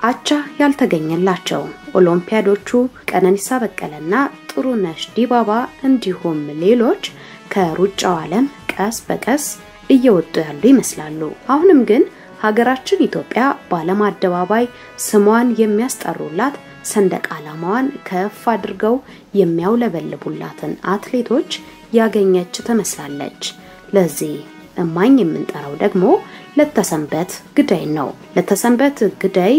አቻ ያልተገኘላቸው ኦሎምፒያዶቹ ቀነኒሳ በቀለና ጥሩነሽ ዲባባ እንዲሁም ሌሎች ከሩጫው ዓለም ቀስ በቀስ እየወጡ ያሉ ይመስላሉ። አሁንም ግን ሀገራችን ኢትዮጵያ በዓለም አደባባይ ስሟን የሚያስጠሩላት ሰንደቅ ዓላማዋን ከፍ አድርገው የሚያውለበልቡላትን አትሌቶች ያገኘች ትመስላለች። ለዚህ እማኝ የምንጠራው ደግሞ ለተሰንበት ግዳይ ነው። ለተሰንበት ግዳይ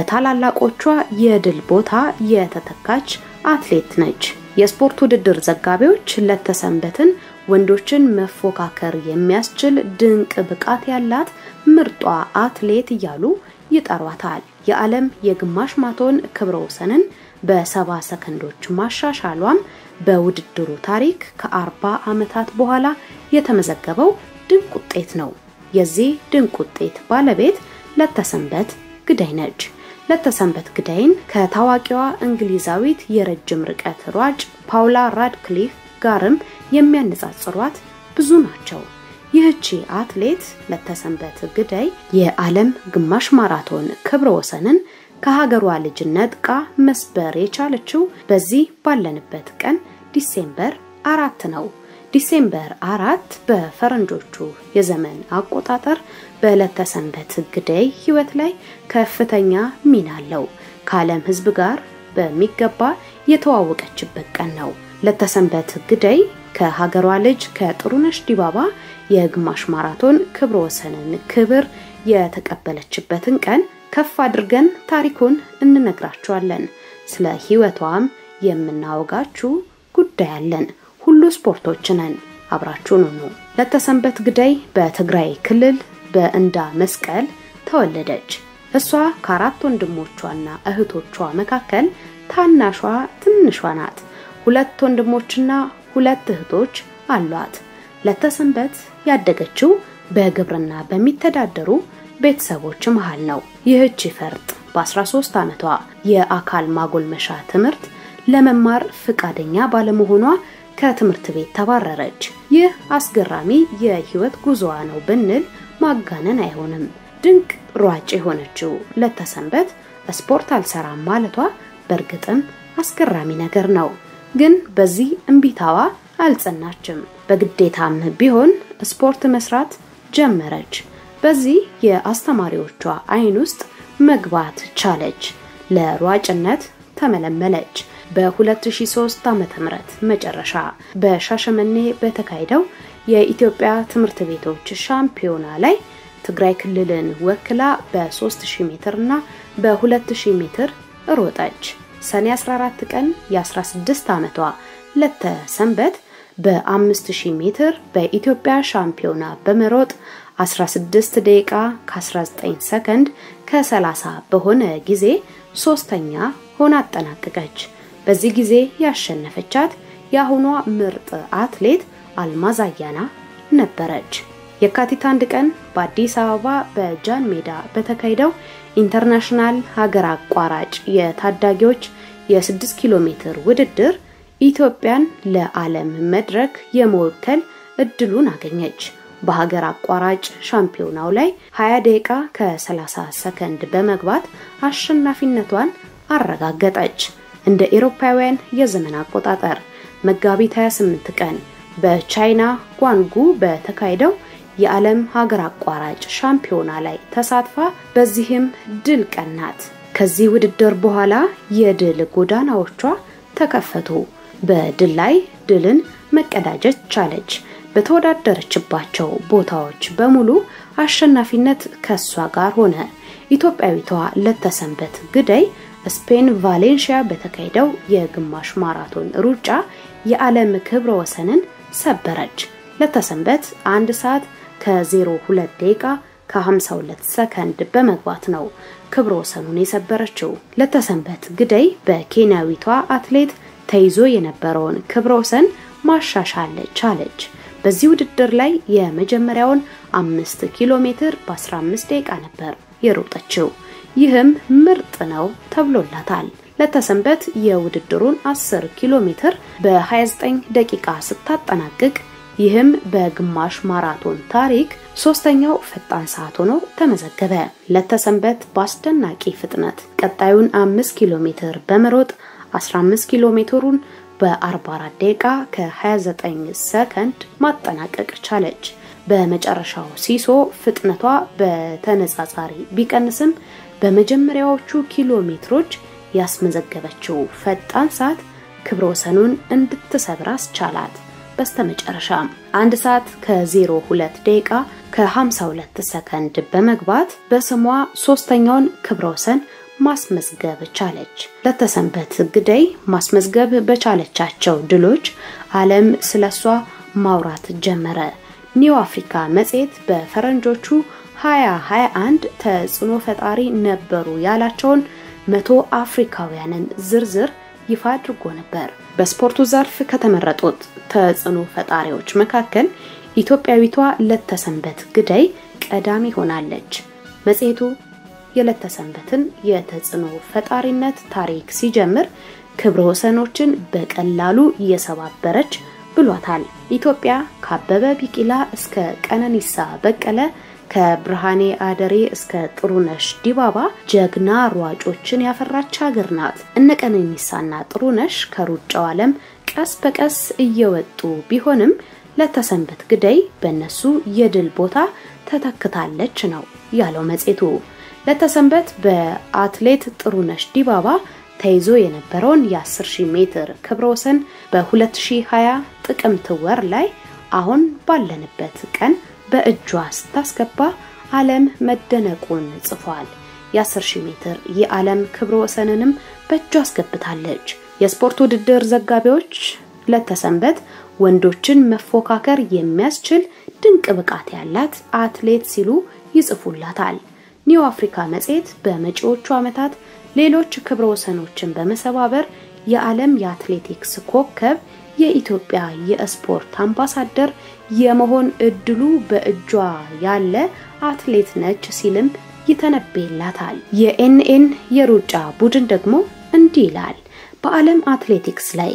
በታላላቆቿ የድል ቦታ የተተካች አትሌት ነች። የስፖርት ውድድር ዘጋቢዎች ለተሰንበትን ወንዶችን መፎካከር የሚያስችል ድንቅ ብቃት ያላት ምርጧ አትሌት እያሉ ይጠሯታል። የዓለም የግማሽ ማቶን ክብረ ወሰንን በሰባ ሰከንዶች ማሻሻሏም በውድድሩ ታሪክ ከአርባ ዓመታት በኋላ የተመዘገበው ድንቅ ውጤት ነው። የዚህ ድንቅ ውጤት ባለቤት ለተሰንበት ግዳይ ነች። ለተሰንበት ግዳይን ከታዋቂዋ እንግሊዛዊት የረጅም ርቀት ሯጭ ፓውላ ራድክሊፍ ጋርም የሚያነጻጽሯት ብዙ ናቸው። ይህቺ አትሌት ለተሰንበት ግዳይ የዓለም ግማሽ ማራቶን ክብረ ወሰንን ከሀገሯ ልጅ ነጥቃ መስበር የቻለችው በዚህ ባለንበት ቀን ዲሴምበር አራት ነው። ዲሴምበር አራት በፈረንጆቹ የዘመን አቆጣጠር በለተሰንበት ግዳይ ሕይወት ላይ ከፍተኛ ሚና አለው። ከዓለም ሕዝብ ጋር በሚገባ የተዋወቀችበት ቀን ነው። ለተሰንበት ግዳይ ከሀገሯ ልጅ ከጥሩነሽ ዲባባ የግማሽ ማራቶን ክብረ ወሰንን ክብር የተቀበለችበትን ቀን ከፍ አድርገን ታሪኩን እንነግራችኋለን። ስለ ሕይወቷም የምናወጋችሁ ጉዳይ አለን። ሁሉ ስፖርቶች ነን። አብራችሁን ሁኑ። ለተሰንበት ግዳይ በትግራይ ክልል በእንዳ መስቀል ተወለደች። እሷ ከአራት ወንድሞቿና እህቶቿ መካከል ታናሿ ትንሿ ናት። ሁለት ወንድሞችና ሁለት እህቶች አሏት። ለተሰንበት ያደገችው በግብርና በሚተዳደሩ ቤተሰቦች መሃል ነው። ይህች ፈርጥ በ13 ዓመቷ የአካል ማጎልመሻ ትምህርት ለመማር ፍቃደኛ ባለመሆኗ ከትምህርት ቤት ተባረረች። ይህ አስገራሚ የህይወት ጉዞዋ ነው ብንል ማጋነን አይሆንም። ድንቅ ሯጭ የሆነችው ለተሰንበት ስፖርት አልሰራም ማለቷ በእርግጥም አስገራሚ ነገር ነው። ግን በዚህ እምቢታዋ አልጸናችም። በግዴታም ቢሆን ስፖርት መስራት ጀመረች። በዚህ የአስተማሪዎቿ አይን ውስጥ መግባት ቻለች። ለሯጭነት ተመለመለች። በ2003 ዓ.ም መጨረሻ በሻሸመኔ በተካሄደው የኢትዮጵያ ትምህርት ቤቶች ሻምፒዮና ላይ ትግራይ ክልልን ወክላ በ3000 ሜትር እና በ2000 ሜትር ሮጠች። ሰኔ 14 ቀን የ16 ዓመቷ ለተሰንበት በ5000 ሜትር በኢትዮጵያ ሻምፒዮና በመሮጥ 16 ደቂቃ ከ19 ሰከንድ ከ30 በሆነ ጊዜ ሶስተኛ ሆና አጠናቀቀች። በዚህ ጊዜ ያሸነፈቻት የአሁኗ ምርጥ አትሌት አልማዝ አያና ነበረች። የካቲት አንድ ቀን በአዲስ አበባ በጃን ሜዳ በተካሄደው ኢንተርናሽናል ሀገር አቋራጭ የታዳጊዎች የ6 ኪሎ ሜትር ውድድር ኢትዮጵያን ለዓለም መድረክ የመወከል እድሉን አገኘች። በሀገር አቋራጭ ሻምፒዮናው ላይ 20 ደቂቃ ከ30 ሰከንድ በመግባት አሸናፊነቷን አረጋገጠች። እንደ ኤሮፓውያን የዘመን አቆጣጠር መጋቢት 28 ቀን በቻይና ጓንጉ በተካሄደው የዓለም ሀገር አቋራጭ ሻምፒዮና ላይ ተሳትፋ በዚህም ድል ቀናት። ከዚህ ውድድር በኋላ የድል ጎዳናዎቿ ተከፈቱ። በድል ላይ ድልን መቀዳጀት ቻለች። በተወዳደረችባቸው ቦታዎች በሙሉ አሸናፊነት ከሷ ጋር ሆነ። ኢትዮጵያዊቷ ለተሰንበት ግዳይ ስፔን ቫሌንሺያ በተካሄደው የግማሽ ማራቶን ሩጫ የዓለም ክብረ ወሰንን ሰበረች። ለተሰንበት አንድ ሰዓት ከ02 ደቂቃ ከ52 ሰከንድ በመግባት ነው ክብረ ወሰኑን የሰበረችው። ለተሰንበት ግዳይ በኬንያዊቷ አትሌት ተይዞ የነበረውን ክብረ ወሰን ማሻሻል ቻለች። በዚህ ውድድር ላይ የመጀመሪያውን አምስት ኪሎ ሜትር በ15 ደቂቃ ነበር የሮጠችው። ይህም ምርጥ ነው ተብሎላታል። ለተሰንበት የውድድሩን 10 ኪሎ ሜትር በ29 ደቂቃ ስታጠናቅቅ ይህም በግማሽ ማራቶን ታሪክ ሶስተኛው ፈጣን ሰዓት ሆኖ ተመዘገበ። ለተሰንበት በአስደናቂ ፍጥነት ቀጣዩን አምስት ኪሎ ሜትር በመሮጥ 15 ኪሎ ሜትሩን በ44 ደቂቃ ከ29 ሰከንድ ማጠናቀቅ ቻለች። በመጨረሻው ሲሶ ፍጥነቷ በተነጻጻሪ ቢቀንስም በመጀመሪያዎቹ ኪሎ ሜትሮች ያስመዘገበችው ፈጣን ሰዓት ክብረ ወሰኑን እንድትሰብር አስቻላት። በስተመጨረሻም አንድ ሰዓት ከ02 ደቂቃ ከ52 ሰከንድ በመግባት በስሟ ሶስተኛውን ክብረ ወሰን ማስመዝገብ ቻለች። ለተሰንበት ግደይ ማስመዝገብ በቻለቻቸው ድሎች ዓለም ስለሷ ማውራት ጀመረ። ኒው አፍሪካ መጽሔት በፈረንጆቹ 2021 ተጽዕኖ ፈጣሪ ነበሩ ያላቸውን መቶ አፍሪካውያንን ዝርዝር ይፋ አድርጎ ነበር። በስፖርቱ ዘርፍ ከተመረጡት ተጽዕኖ ፈጣሪዎች መካከል ኢትዮጵያዊቷ ለተሰንበት ግደይ ቀዳሚ ሆናለች። መጽሔቱ የለተሰንበትን የተጽዕኖ ፈጣሪነት ታሪክ ሲጀምር ክብረ ወሰኖችን በቀላሉ እየሰባበረች ብሏታል። ኢትዮጵያ ከአበበ ቢቂላ እስከ ቀነኒሳ በቀለ ከብርሃኔ አደሬ እስከ ጥሩነሽ ዲባባ ጀግና ሯጮችን ያፈራች ሀገር ናት። እነ ቀነኒሳና ጥሩነሽ ከሩጫው ዓለም ቀስ በቀስ እየወጡ ቢሆንም ለተሰንበት ግደይ በእነሱ የድል ቦታ ተተክታለች ነው ያለው መጽሔቱ። ለተሰንበት በአትሌት ጥሩነሽ ዲባባ ተይዞ የነበረውን የ10000 ሜትር ክብረ ወሰን በ2020 ጥቅምት ወር ላይ አሁን ባለንበት ቀን በእጇ ስታስገባ ዓለም መደነቁን ጽፏል። የ10000 ሜትር የዓለም ክብረ ወሰንንም በእጇ አስገብታለች። የስፖርት ውድድር ዘጋቢዎች ለተሰንበት ወንዶችን መፎካከር የሚያስችል ድንቅ ብቃት ያላት አትሌት ሲሉ ይጽፉላታል። ኒው አፍሪካ መጽሔት በመጪዎቹ ዓመታት ሌሎች ክብረ ወሰኖችን በመሰባበር የዓለም የአትሌቲክስ ኮከብ የኢትዮጵያ የስፖርት አምባሳደር የመሆን እድሉ በእጇ ያለ አትሌት ነች ሲልም ይተነበይላታል። የኤንኤን የሩጫ ቡድን ደግሞ እንዲህ ይላል። በዓለም አትሌቲክስ ላይ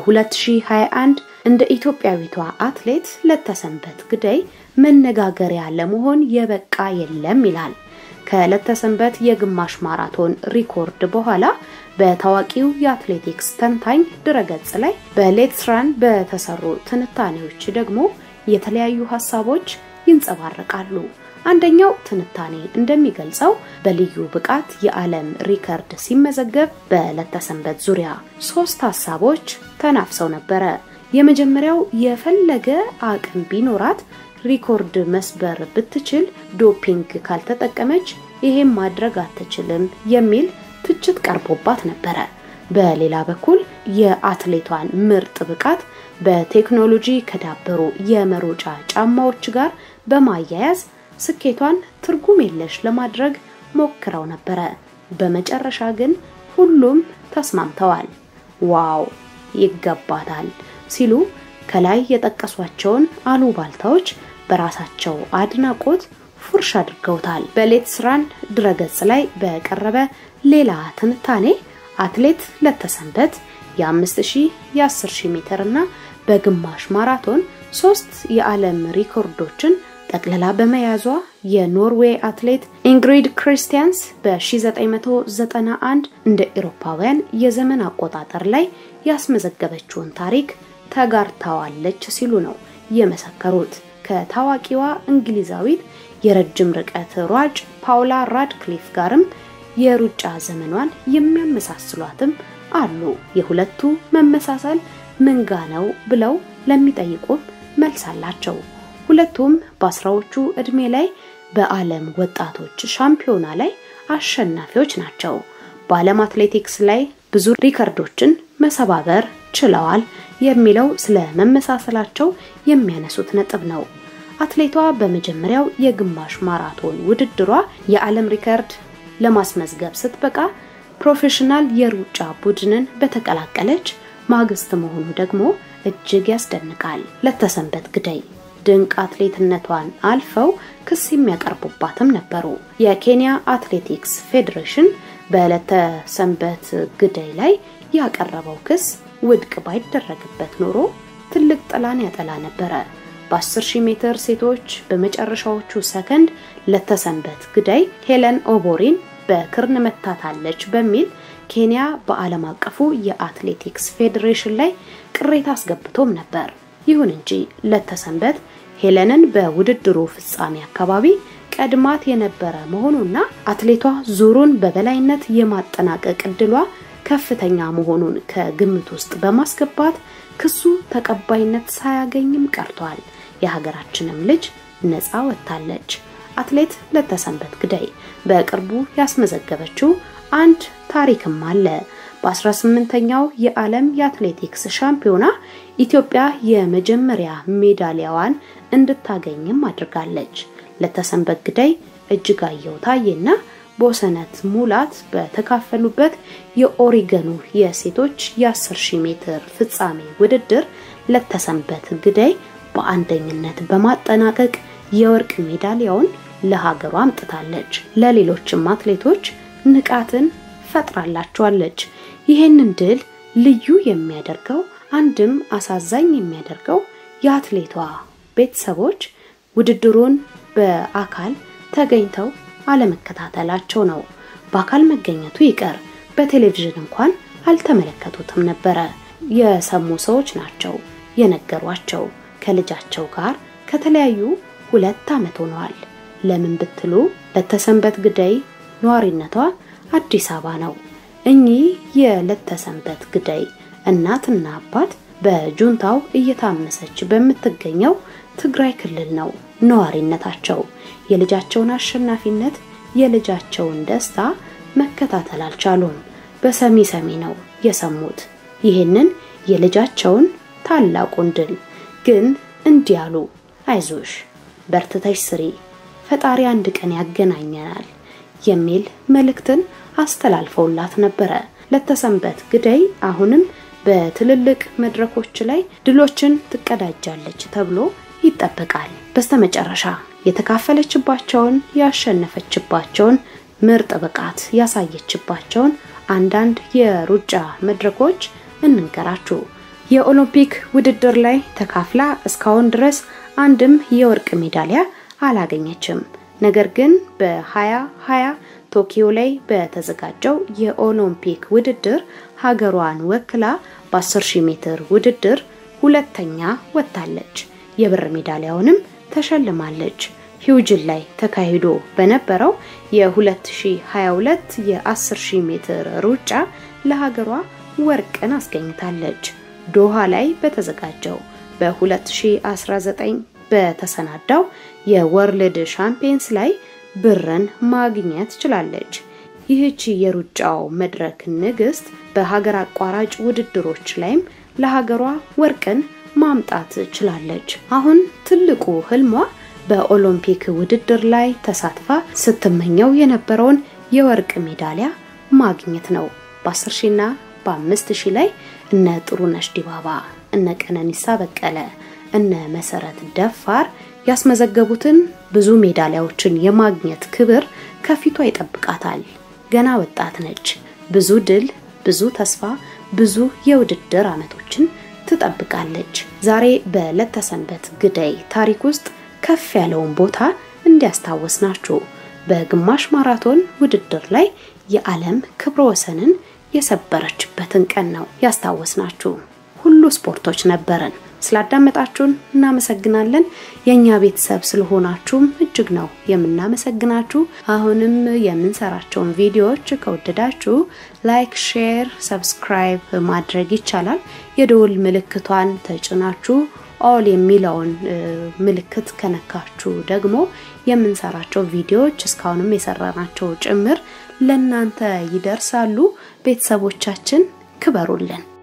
በ2021 እንደ ኢትዮጵያዊቷ አትሌት ለተሰንበት ግደይ መነጋገሪያ ለመሆን የበቃ የለም ይላል። ከለተሰንበት የግማሽ ማራቶን ሪኮርድ በኋላ በታዋቂው የአትሌቲክስ ተንታኝ ድረገጽ ላይ በሌትስራን በተሰሩ ትንታኔዎች ደግሞ የተለያዩ ሀሳቦች ይንጸባረቃሉ። አንደኛው ትንታኔ እንደሚገልጸው በልዩ ብቃት የዓለም ሪከርድ ሲመዘገብ በለተሰንበት ዙሪያ ሶስት ሀሳቦች ተናፍሰው ነበረ። የመጀመሪያው የፈለገ አቅም ቢኖራት ሪኮርድ መስበር ብትችል ዶፒንግ ካልተጠቀመች ይሄም ማድረግ አትችልም የሚል ትችት ቀርቦባት ነበረ። በሌላ በኩል የአትሌቷን ምርጥ ብቃት በቴክኖሎጂ ከዳበሩ የመሮጫ ጫማዎች ጋር በማያያዝ ስኬቷን ትርጉም የለሽ ለማድረግ ሞክረው ነበረ። በመጨረሻ ግን ሁሉም ተስማምተዋል። ዋው ይገባታል ሲሉ ከላይ የጠቀሷቸውን አሉባልታዎች በራሳቸው አድናቆት ፉርሽ አድርገውታል። በሌትስራን ድረገጽ ላይ በቀረበ ሌላ ትንታኔ አትሌት ለተሰንበት የ5000 የ10000 ሜትር እና በግማሽ ማራቶን ሶስት የዓለም ሪኮርዶችን ጠቅልላ በመያዟ የኖርዌይ አትሌት ኢንግሪድ ክሪስቲያንስ በ1991 እንደ ኤሮፓውያን የዘመን አቆጣጠር ላይ ያስመዘገበችውን ታሪክ ተጋርታዋለች ሲሉ ነው የመሰከሩት። ከታዋቂዋ እንግሊዛዊት የረጅም ርቀት ሯጭ ፓውላ ራድክሊፍ ጋርም የሩጫ ዘመኗን የሚያመሳስሏትም አሉ። የሁለቱ መመሳሰል ምንጋ ነው ብለው ለሚጠይቁም መልስ አላቸው። ሁለቱም በአስራዎቹ ዕድሜ ላይ በዓለም ወጣቶች ሻምፒዮና ላይ አሸናፊዎች ናቸው። በዓለም አትሌቲክስ ላይ ብዙ ሪከርዶችን መሰባበር ችለዋል የሚለው ስለ መመሳሰላቸው የሚያነሱት ነጥብ ነው። አትሌቷ በመጀመሪያው የግማሽ ማራቶን ውድድሯ የዓለም ሪከርድ ለማስመዝገብ ስትበቃ ፕሮፌሽናል የሩጫ ቡድንን በተቀላቀለች ማግስት መሆኑ ደግሞ እጅግ ያስደንቃል። ለተሰንበት ግደይ ድንቅ አትሌትነቷን አልፈው ክስ የሚያቀርቡባትም ነበሩ። የኬንያ አትሌቲክስ ፌዴሬሽን በለተሰንበት ግደይ ላይ ያቀረበው ክስ ውድቅ ባይደረግበት ኖሮ ትልቅ ጥላን ያጠላ ነበረ። በ10 ሺህ ሜትር ሴቶች በመጨረሻዎቹ ሰከንድ ለተሰንበት ግዳይ ሄለን ኦቦሪን በክርን መታታለች በሚል ኬንያ በዓለም አቀፉ የአትሌቲክስ ፌዴሬሽን ላይ ቅሬታ አስገብቶም ነበር። ይሁን እንጂ ለተሰንበት ሄለንን በውድድሩ ፍጻሜ አካባቢ ቀድማት የነበረ መሆኑና አትሌቷ ዙሩን በበላይነት የማጠናቀቅ እድሏ ከፍተኛ መሆኑን ከግምት ውስጥ በማስገባት ክሱ ተቀባይነት ሳያገኝም ቀርቷል። የሀገራችንም ልጅ ነፃ ወጥታለች። አትሌት ለተሰንበት ግዳይ በቅርቡ ያስመዘገበችው አንድ ታሪክም አለ። በ18ኛው የዓለም የአትሌቲክስ ሻምፒዮና ኢትዮጵያ የመጀመሪያ ሜዳሊያዋን እንድታገኝም አድርጋለች። ለተሰንበት ግዳይ እጅጋየሁ ታዬና ቦሰነት ሙላት በተካፈሉበት የኦሪገኑ የሴቶች የ10 ሺህ ሜትር ፍጻሜ ውድድር ለተሰንበት ግዳይ በአንደኝነት በማጠናቀቅ የወርቅ ሜዳሊያውን ለሀገሯ አምጥታለች። ለሌሎችም አትሌቶች ንቃትን ፈጥራላቸዋለች። ይህንን ድል ልዩ የሚያደርገው አንድም አሳዛኝ የሚያደርገው የአትሌቷ ቤተሰቦች ውድድሩን በአካል ተገኝተው አለመከታተላቸው ነው። በአካል መገኘቱ ይቀር በቴሌቪዥን እንኳን አልተመለከቱትም ነበረ። የሰሙ ሰዎች ናቸው የነገሯቸው። ከልጃቸው ጋር ከተለያዩ ሁለት ዓመት ሆነዋል። ለምን ብትሉ ለተሰንበት ግዳይ ነዋሪነቷ አዲስ አበባ ነው። እኚህ የለተሰንበት ግዳይ እናትና አባት በጁንታው እየታመሰች በምትገኘው ትግራይ ክልል ነው ነዋሪነታቸው። የልጃቸውን አሸናፊነት የልጃቸውን ደስታ መከታተል አልቻሉም። በሰሚ ሰሚ ነው የሰሙት ይህንን የልጃቸውን ታላቁን ድል። ግን እንዲህ አሉ፣ አይዞሽ፣ በርትተሽ ስሪ፣ ፈጣሪ አንድ ቀን ያገናኘናል የሚል መልእክትን አስተላልፈውላት ነበረ። ለተሰንበት ግዳይ አሁንም በትልልቅ መድረኮች ላይ ድሎችን ትቀዳጃለች ተብሎ ይጠበቃል። በስተመጨረሻ የተካፈለችባቸውን ያሸነፈችባቸውን ምርጥ ብቃት ያሳየችባቸውን አንዳንድ የሩጫ መድረኮች እንንገራችሁ። የኦሎምፒክ ውድድር ላይ ተካፍላ እስካሁን ድረስ አንድም የወርቅ ሜዳሊያ አላገኘችም። ነገር ግን በ2020 ቶኪዮ ላይ በተዘጋጀው የኦሎምፒክ ውድድር ሀገሯን ወክላ በ10 ሺህ ሜትር ውድድር ሁለተኛ ወጥታለች። የብር ሜዳሊያውንም ተሸልማለች። ሂውጅን ላይ ተካሂዶ በነበረው የ2022 የ10 ሺህ ሜትር ሩጫ ለሀገሯ ወርቅን አስገኝታለች። ዶሃ ላይ በተዘጋጀው በ2019 በተሰናዳው የወርልድ ሻምፒየንስ ላይ ብርን ማግኘት ችላለች። ይህቺ የሩጫው መድረክ ንግስት በሀገር አቋራጭ ውድድሮች ላይም ለሀገሯ ወርቅን ማምጣት ችላለች። አሁን ትልቁ ህልሟ በኦሎምፒክ ውድድር ላይ ተሳትፋ ስትመኘው የነበረውን የወርቅ ሜዳሊያ ማግኘት ነው። በ10 ሺና በአምስት ሺህ ላይ እነ ጥሩነሽ ዲባባ፣ እነ ቀነኒሳ በቀለ፣ እነ መሰረት ደፋር ያስመዘገቡትን ብዙ ሜዳሊያዎችን የማግኘት ክብር ከፊቷ ይጠብቃታል። ገና ወጣት ነች። ብዙ ድል፣ ብዙ ተስፋ፣ ብዙ የውድድር ዓመቶችን ትጠብቃለች። ዛሬ በለተሰንበት ግዳይ ታሪክ ውስጥ ከፍ ያለውን ቦታ እንዲያስታወስናችሁ በግማሽ ማራቶን ውድድር ላይ የዓለም ክብረ ወሰንን የሰበረችበትን ቀን ነው ያስታወስናችሁ። ሁሉ ስፖርቶች ነበረን። ስላዳመጣችሁን እናመሰግናለን። የእኛ ቤተሰብ ስለሆናችሁም እጅግ ነው የምናመሰግናችሁ። አሁንም የምንሰራቸውን ቪዲዮዎች ከወደዳችሁ ላይክ፣ ሼር፣ ሰብስክራይብ ማድረግ ይቻላል። የደወል ምልክቷን ተጭናችሁ ኦል የሚለውን ምልክት ከነካችሁ ደግሞ የምንሰራቸው ቪዲዮዎች እስካሁንም የሰራናቸው ጭምር ለእናንተ ይደርሳሉ። ቤተሰቦቻችን ክበሩልን።